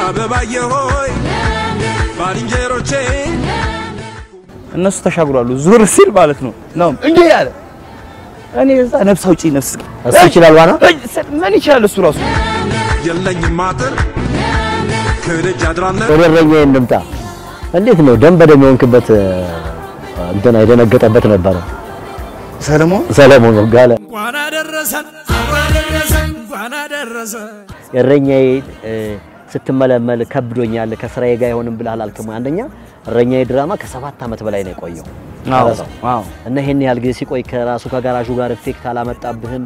አበባዬ ሆይ ባልንጀሮቼ እነሱ ተሻግሯሉ። ዞር ሲል ማለት ነው ነው እንዴ ያለ እኔ እዛ ነፍስ አውጪ ነፍስ እሱ ይችላል ዋና ምን ይችላል እሱ ራሱ የለኝም አጥር ከደጅ አድራለሁ ወደ እረኛዬ እንምጣ። እንዴት ነው ደም በደም የሆንክበት እንትን የደነገጠበት ነበረ ሰለሞን ሰለሞን ጋለ እንኳን አደረሰን እንኳን አደረሰን እንኳን አደረሰን እረኛዬ እ፣ ስትመለመል ከብዶኛል ከስራዬ ጋር አይሆንም ብለህ አላልክም? አንደኛ እረኛዬ ድራማ ከሰባት ዓመት በላይ ነው የቆየው አዎ ቀረጻው። አዎ እና ይሄን ያህል ጊዜ ሲቆይ ከራሱ ከጋራዡ ጋር ኢፌክት አላመጣብህም?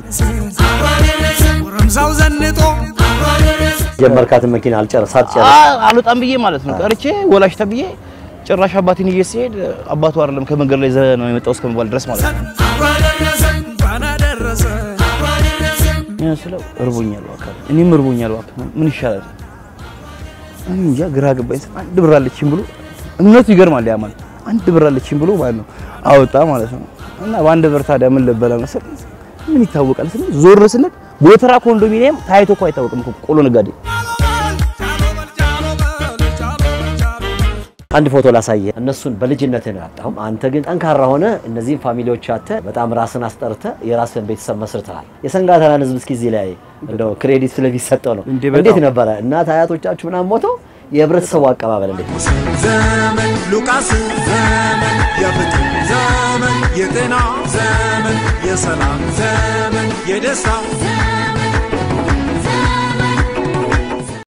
ጎረምሳው ዘንጦ ጀመርካትን መኪና አልጨርስ ሳትጨርስ አ- አልወጣም ብዬ ማለት ነው ቀርቼ ወላሽ ተብዬ ጭራሽ አባቴን ይዤ ሲሄድ አባቱ አይደለም ከመንገድ ላይ ዘ ነው የመጣው እስከመባል ድረስ ማለት ነው። እንኳን አደረሰን ያ ስለው እርቦኛል እባክህ፣ እኔም እርቦኛል እባክህ፣ ምን ይሻላል? እኔ እንጃ ግራ ገባኝ። አንድ ብር አለችኝ ብሎ እምነቱ ይገርማል። ያ ማለት አንድ ብር አለችኝ ብሎ ማለት ነው አወጣ ማለት ነው። እና በአንድ ብር ታዲያ ምን ልበላ መሰል ምን ይታወቃል ስለ ዞር ስንል ጎተራ ኮንዶሚኒየም ታይቶ እኮ አይታወቅም እኮ ቆሎ ነጋዴ አንድ ፎቶ ላሳየ። እነሱን በልጅነት ነው ያጣው። አንተ ግን ጠንካራ ሆነ እነዚህን ፋሚሊዎች አተ በጣም ራስን አስጠርተ የራስን ቤተሰብ መስርተሃል። የሰንጋተራን ህዝብ እስኪ እዚህ ላይ እንደው ክሬዲት ስለሚሰጠው ነው። እንዴ በጣም። እንዴት ነበረ እናት አያቶቻችሁ ምናምን ሞተው የህብረተሰቡ አቀባበል እንዴት ነው? ዘመን ሉቃስ ዘመን የፍትህ ዘመን የጤና ዘመን የሰላም ዘመን የደስታ